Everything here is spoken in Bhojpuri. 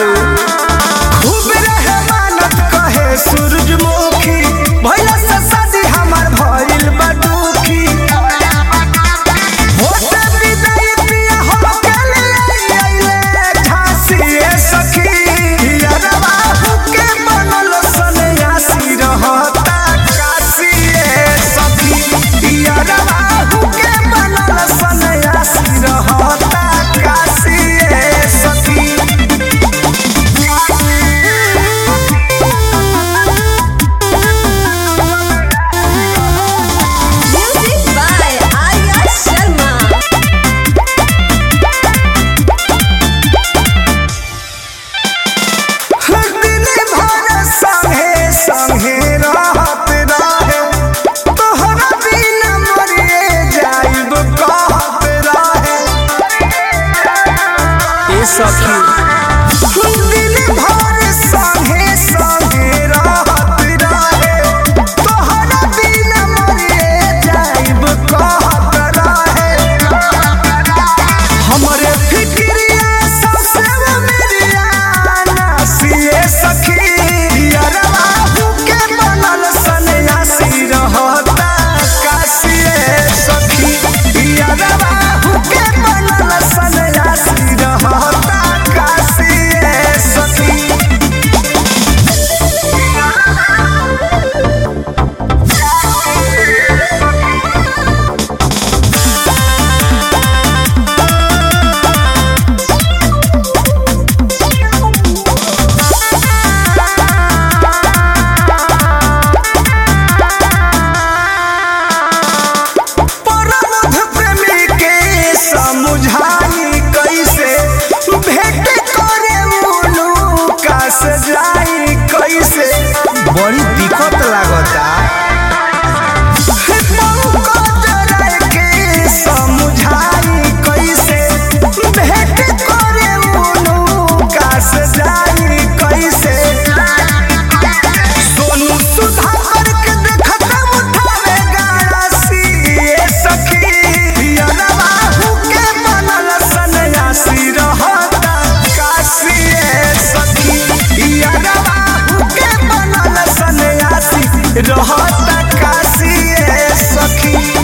बारू खूब रहे मानत कहे सूरजमुखी भैया से शादी हमार भइल बा दुखी होते विदाई पिया हो गेले आइले झांसी ए सखी यारवा हुके बनल सन्यासी रहता काशी ए सखी यारवा हुके बनल सन्यासी रहता काशी ए सखी Music by Arya Sharma. दिन भर संगे संगे रहत रहे तोहरा बिना मरिए जाइब कहत रहे ए सखी दिन भर संगे संगे रहत रहे तोहरा बिना मरिए जाइब कहत रहे हमरे फिक्रिया सबसे वो मेरिया नासिए सखी यारवा हुके बनल सन्यासी रहता काशिए सखी यारवा हुके बनल सन्यासी रहता काशिए सखी परमध प्रेमी के समुझाई कैसे भेंट करे मुनुका से जाई कैसे बड़ी दिक्कत लागता पंकज राय के समझाई कैसे भेंट करे मुनुका से जाई कैसे सोनू सुधाकर के देखत उठावे गाड़ासी ए सखी यारवा हुके बनल सन्यासी रहता काशी ए सखी यारवा हुके बनल सन्यासी रहता काशी ए सखी